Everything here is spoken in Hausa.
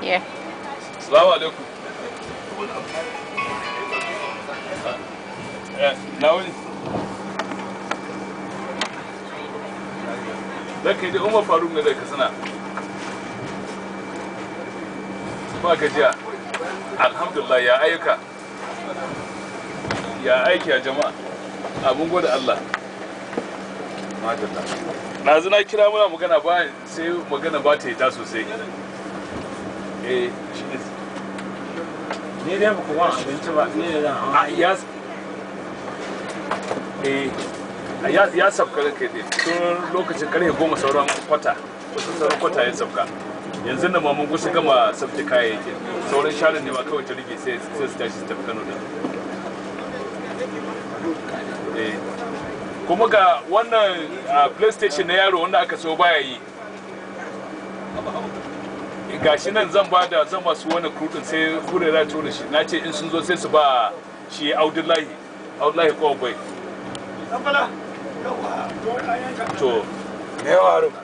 Yeah. Salamu alaikum. Eh, na wuni. Zaka ji Umar Faruk ne daga Katsina. Ba gajiya. Alhamdulillah ya ayyuka. Ya aiki a jama'a. Abun gode Allah. Madalla. Na zina kira muna magana ba sai magana ba ta yi ta sosai. Eh, shi ne. Ni dai ba ku wani abinci ba, ni da zan hawa. a ya eh a ya ya sabka kai dai tun lokacin karfe goma sauran kwata wasu sauran kwata ya sabka yanzu da mun kusa gama sabta kayayyaki sauran sharin ne ma kawai ta rige sai sai su tashi su tafi Kano da eh kuma ga wannan ah, playstation na yaro wanda aka so baya yi gashi nan zan ba da zan masu wani kudin sai kurera tura shi na ce in sun zo sai su ba shi audullahi audullahi kawai to Me ya faru?